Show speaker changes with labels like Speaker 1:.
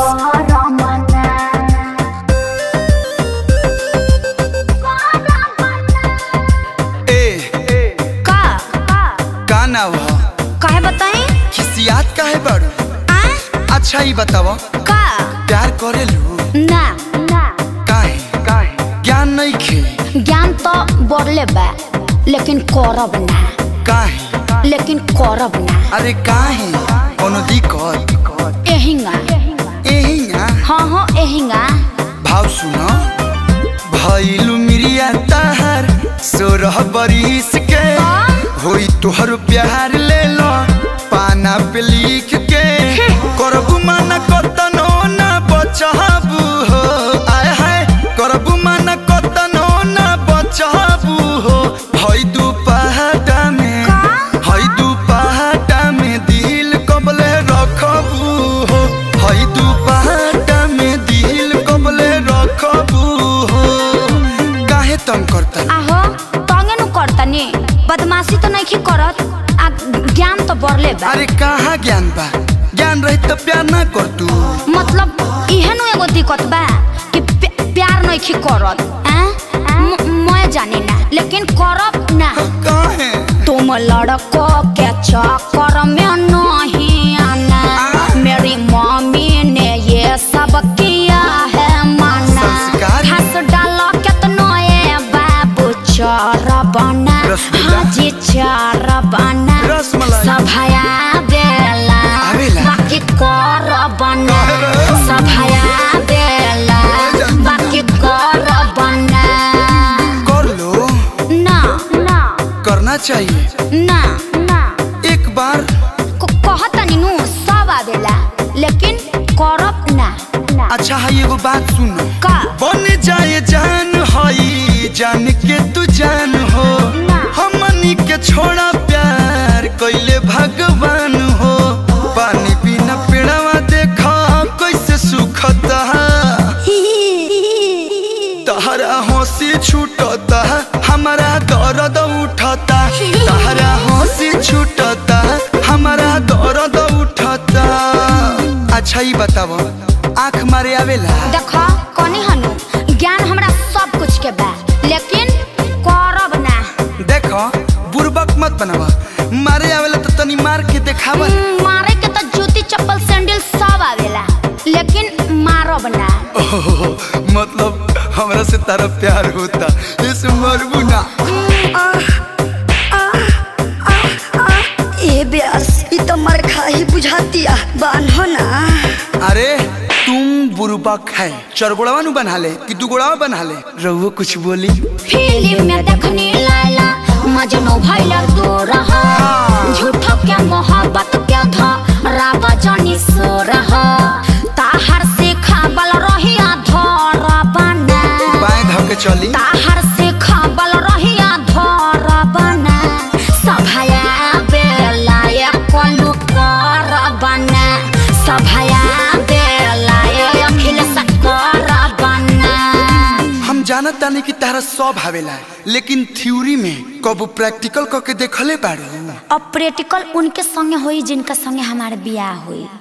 Speaker 1: ए
Speaker 2: का
Speaker 1: का नाव ह
Speaker 2: काहे बताई
Speaker 1: खिसियात काहे बड़ू
Speaker 2: आ
Speaker 1: अच्छा ही बताव
Speaker 2: का
Speaker 1: प्यार करेलू
Speaker 2: ना ना
Speaker 1: काहे काहे ज्ञान नहीं खे
Speaker 2: ज्ञान तो बढ़ले बा लेकिन करब ना
Speaker 1: काहे
Speaker 2: लेकिन करब ना
Speaker 1: अरे काहे कोनो दिक्कत
Speaker 2: एहिंगा
Speaker 1: एहिया
Speaker 2: हाँ हाँ एहिंगा
Speaker 1: भाव सुनो भइलू मिरिया ताहार सोरह बरिस के होई तोहर प्यार ले लो पाना पे लिख के करबू माना कतनो ना बचाबू हो आय हाय करबू माना कतनो ना बचाबू हो हई दू पहाटा में हई दू पहाटा में दिल कबले रखबू हो हई दू पहाटा में दिल कबले रखबू हो काहे तंग करता
Speaker 2: आहो तंगे नु करतनी बदमाशी तो नहीं करत आ ज्ञान तो बढ़ले बा
Speaker 1: अरे कहाँ ज्ञान बा ज्ञान रही तो प्यार ना कर तू
Speaker 2: मतलब इहे नु एगो दिक्कत बा कि प्या- प्यार नहीं करत आ? म- मैं जानी ना लेकिन करब ना
Speaker 1: काहे
Speaker 2: तुम लड़को के चक्कर में नहीं आना मेरी मम्मी ने ये सब किया है माना
Speaker 1: संस्कार?
Speaker 2: हंस डालो कितनो ये बाबू चार बना
Speaker 1: रसगुल्ला?
Speaker 2: हाजी चार बना
Speaker 1: रसमलाई?
Speaker 2: सभाया बेला
Speaker 1: आवेला?
Speaker 2: बाकी कर बना सभाया बेला बाकी कर बना
Speaker 1: कर लो
Speaker 2: ना ना
Speaker 1: करना चाहिए
Speaker 2: ना ना
Speaker 1: एक बार
Speaker 2: क- कहतनी नु सब आवेला लेकिन करब ना ना
Speaker 1: अच्छा है एगो बात सुनो
Speaker 2: का
Speaker 1: बन जाए जान हई जान के तू जान हो
Speaker 2: ना।
Speaker 1: हमनी के छोड़ा प्यार कैले भगवान हो पानी बिना पेड़वा देखा कैसे सुखता तहरा हंसी छूटता हमारा दर्द उठता तहरा हंसी छूटता हमारा दर्द उठता अच्छा ही बताओ आँख मारे आवेला
Speaker 2: देखो कनी हनु ज्ञान हमरा सब कुछ के बा लेकिन करब ना
Speaker 1: देखो बुरबक मत बनावा मारे आवेला तो तनी मार के देखावा
Speaker 2: हम्म, मारे के तो जूती चप्पल सैंडल सब आवेला लेकिन मारब ना
Speaker 1: ओह, मतलब हमरा से तारा प्यार होता इस मरबू ना
Speaker 3: ए ब्यास ई तो मर खा ही बुझातिया बान्हो ना
Speaker 1: अरे तुम बुरबक है चरगोड़वा नु बना ले कि दुगोड़वा बना ले रहुओ कुछ बोली
Speaker 2: फिल्म में देखनी लाला मजनू भइल तू रहा झूठो के मोहब्बत के धा रावा जानी सो रहा ताहर से खाबल रहिया धर बना
Speaker 1: बाएं धो के चली
Speaker 2: ताहर से खाबल रहिया धर बना सभाया बेला ये कोलू कर बना सभाया बेला ये अखिल सकर बना
Speaker 1: हम जानत तानी कि तारा सब आवेला लेकिन थ्योरी में कब प्रैक्टिकल करके देखले बाड़ू
Speaker 2: अब प्रैक्टिकल उनके संगे होई जिनका संगे हमारे बियाह हुई